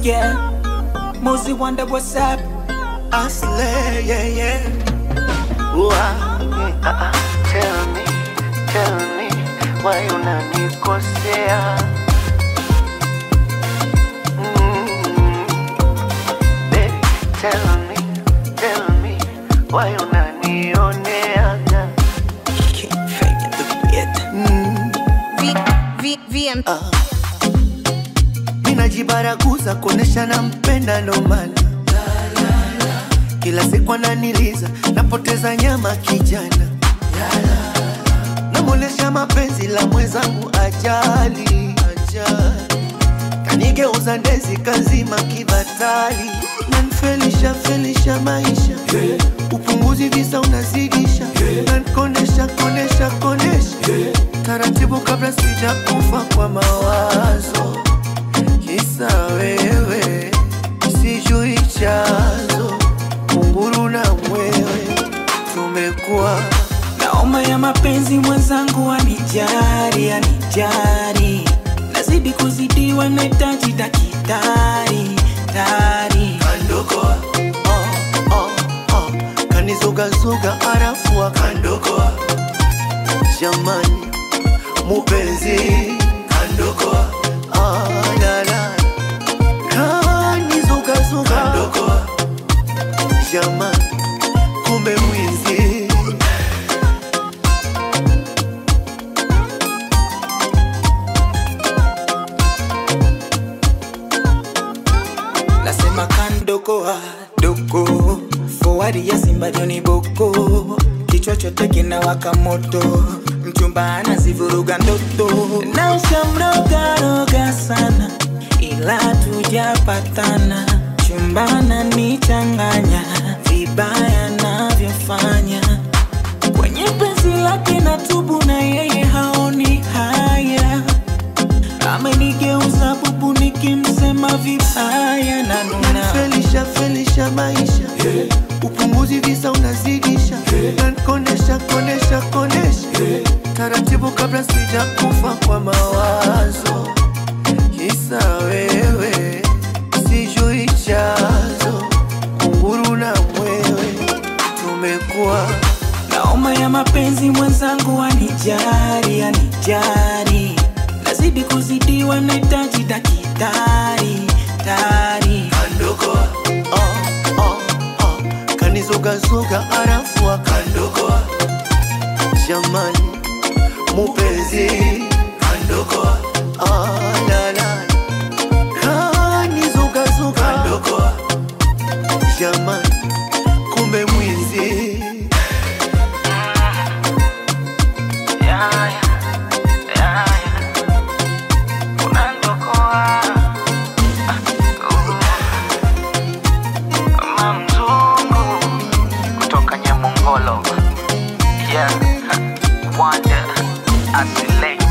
yeah. Mozi wonder what's up. I slay, yeah, yeah. Ooh, ah, mm, ah, ah. Tell me, tell me, why unanikosea? Mm, baby, tell me, tell me, why unanioneaga? Can't fake the beat. Mm, V, V, VM. ninajibaraguza kuonesha nampenda ndo maana kila siku ananiliza napoteza nyama kijana namwonyesha mapenzi la mwenzangu ajali ajali kanigeuza ndezi kazima kibatali nanfelisha felisha maisha upunguzi visa unazidisha nankonesha konesha konesha taratibu kabla sija kufa kwa mawazo kisa wewe sijui chazo kunguru na mwewe tumekuwa Naoma ya mapenzi mwenzangu anijari, anijari. Nazidi kuzidiwa nahitaji dakitari, tari. kandokoa oh, oh, oh. kanizugazuga arafu akandokoa jamani mupenzi kandokoa ah, la, la. kanizugazuga kandokoa jamani kumbe mwizi Nasema kandokoa doko forward ya Simba Joni Boko, kichwa chote kinawaka moto, mchumba anazivuruga ndoto, na shamroga roga sana, ila tujapatana, chumbana nichanganya vibaya navyofanya kwenye penzi lake na tubu, na yeye haoni haya amenigeuza bubu nikimsema vibaya na nuna felisha felisha maisha upunguzi visa unazidisha nankonesha konesha konesha taratibu kabla sija kufa kwa mawazo kisa wewe sijui chazo kunguru na mwewe tumekuwa naoma ya mapenzi mwenzangu anijari anijari nazidi kuzidiwa nahitaji dakitari tari kandokoa oh, oh, oh. kanizugazuga arafu akandokoa jamani mupenzi kandokoa ah, la, la. kanizugazuga kandokoa jamani kumbe mwizi kutoka Nyamongolo. Yeah, Wonder, Asile.